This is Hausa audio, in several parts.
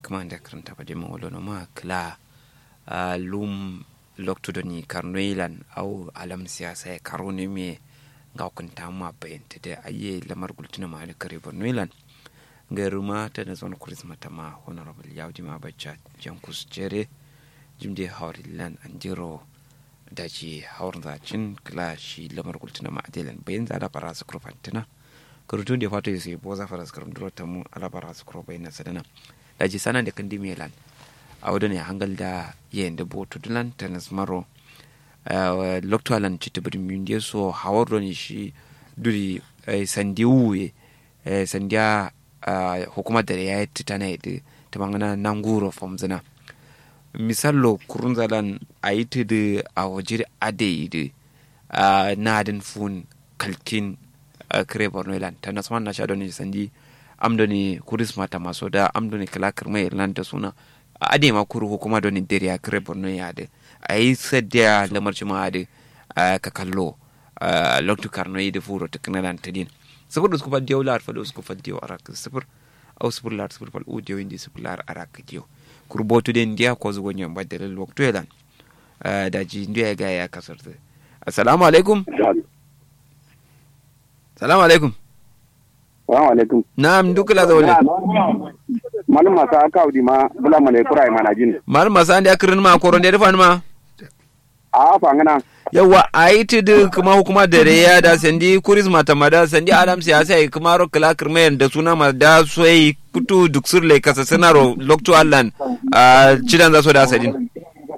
kuma da karanta ba dima wala no ma kla lum lokto doni karnoilan au alam siyasa ya karo ne me ga kunta ma bayanta da aye lamar gultuna ma da kare bornoilan gairuma ta da zon kurisma ta ma honorable yaudi ma bacca jankus jere jimde haurilan anjiro da ji haurin zacin kila shi lamar gultuna ma adilan bayan za da fara su kurfantina kurutun da fata sai boza fara su kurfanturo ta mu ala fara su kurfa bayan sadana da ji sanan da kan dimilan a wadda ne hangal da yayin da botu dulan ta nasmaro loktualan ci ta birnin yundiya so hawar da shi duri sandi wuye sandiya hukumar da ya yi titana yadda ta mangana nanguro famzina misallo kurunzalan a yi ta da a waje ade yi da na adin fun kalkin kare borno ilan ta nasu na sha doni sandi amdoni kuris mata maso da amdoni kalakar mai irlan ta suna ade ma kuru hukuma doni dare ya kare borno ya da a yi sadda lamar ma da ka kallo loktu karno yi da furo ta kanalan ta din sifir usku fal diyo lar fal usku fal diyo arak sifir au sifir lar sifir fal u diyo indi sifir lar arak diyo kurbotu den dia ko zugo nyam badal waktu elan da ji ndiya ga ya kasar assalamu alaikum salamu alaikum Salamu alaikum. Na'am duk la zawle. Malum masa aka audi ma bula male kurai mana jin. Malum masa andi akirin ma koron da rifan ma. A fangana. Yawa aiti da kuma hukuma da reya da sandi kuris mata mada sandi adam siyasa ai kuma ro kala kirmayan da suna ma da soyi kutu duk surle kasa sanaro lokto allan a cidan za so da sadin.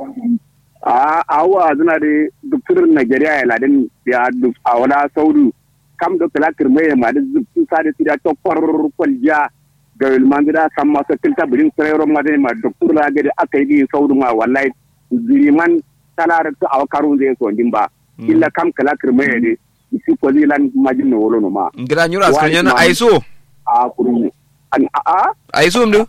A awa zuna da duk surin Najeriya ya ladin ya duk a wala saudu kam do kala kirmayan ma da zubtun sadi tida to kwalja ga ilman gida san masu kilta birin sirayro ma da ma doktor la gade aka yi saudu ma wallahi ziriman talar to aw karun zai so din ba illa kam kala kirmayan ne isi ko zilan majin no wolo no ma ngira nyura askan yana aiso a kuru an a aiso mdu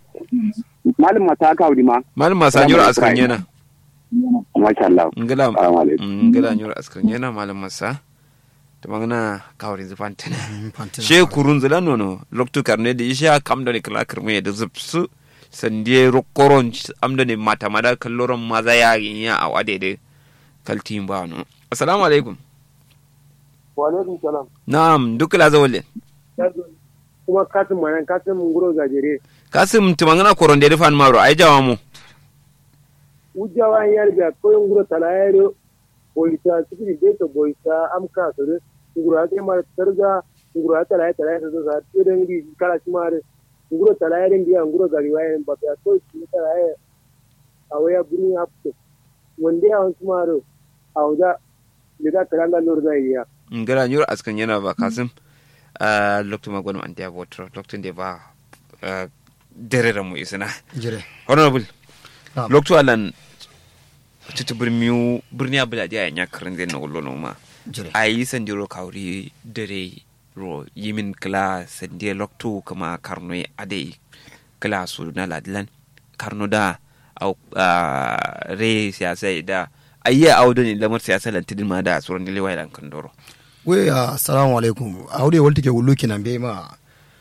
malum mata ka audi ma malum masa nyura askan yana masha Allah ngila Assalamu alaikum. ngila nyura askan yana malum masa to magana kawri zufantana she kurun zula nono loktu karne da isha kam da ne kala kirme da zupsu sandie rokoron amda ne mata mada kalloron maza ya ya a wade da kaltin ba no assalamu alaikum wa alaikum salam na'am duk la zawle kuma katin manan katin mun guro gajere kasim tumangana koron da rifan maro ai jawa mu ujawa yar ga koyon guro talayero boita sikiri beta boita amka sore nguro ake mar targa nguro ata lay talay so sa tiren di kala simare nguro talayere ndiya nguro gari waye mbabe ko ti talaye awaya buri apto wonde awon simaro awda lida kalanga lor da iya ngara nyur askan yana ba kasim a loktu magwani an dia botro loktu de ba ah, dere da mu isina jire honorable Na'am. loktu alan tutu birmiu birni abula dia nya karin den no lono ma jire ayi sandiro kawri dere ro yimin kla sandie loktu kama karno ade kla su na ladlan karno da au ah, re siyasa da ayya audo ne lamar siyasa lantidin ma da suran dile wailan kandoro we assalamu alaikum awde wolti ke wulluki nan be ma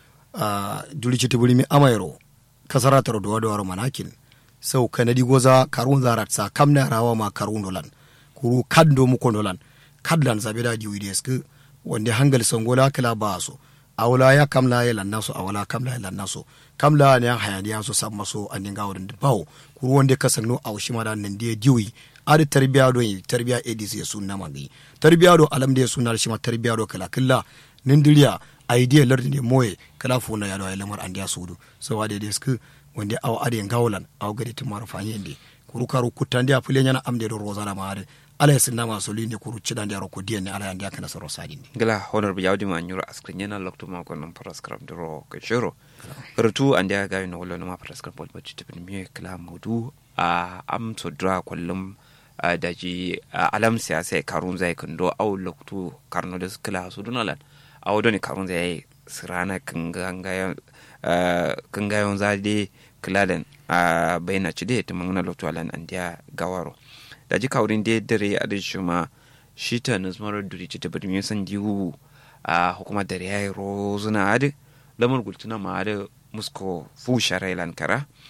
a duli citi buri mi amayro kasara taro do wado manakin sau kanadi goza karun zarat sa kamna rawa ma karun dolan kuru kaddo mu kondolan kadlan zabe da diwi desk wande hangal songola kala baso awla ya kamla ya lannaso awla kamla ya lannaso kamla ne hayaniya so samma so aninga wurin bawo kuru wande kasangno awshima da nan die diwi adi tarbiya do yi tarbiya edis ya sunna magi tarbiya do alam de sunna shima tarbiya do kala killa nindiriya idea lardi de moye kala funa ya do ay lamar andiya sudu so wade de sku wonde aw ade ngawlan aw gadi timaro fanyende kuru karu kutande a pule nyana amde do rozana maade ala ya sinna ma solinde kuru cidande aro ko dienne ala andiya kana soro sadinde gala honor bi yawdi ma nyuro askrin yana lokto ma ko non paraskram dro ko shiro rutu ande ga no wala no ma paraskram bol bacci tibin mi kala mudu a am to dra kullum a daji a alam siyasa karun zai kando au lokto karno da kala su dunalan au doni karun zai sirana kanganga kangayon zade kladen a bayna cide to mangana lokto alan andiya gawaro daji kawrin de dare a da shuma shi ta nazmarar duri ci ta birnin san diwu a hukumar dare ya yi rozuna adi lamar gultuna ma adi musko fu sharai lankara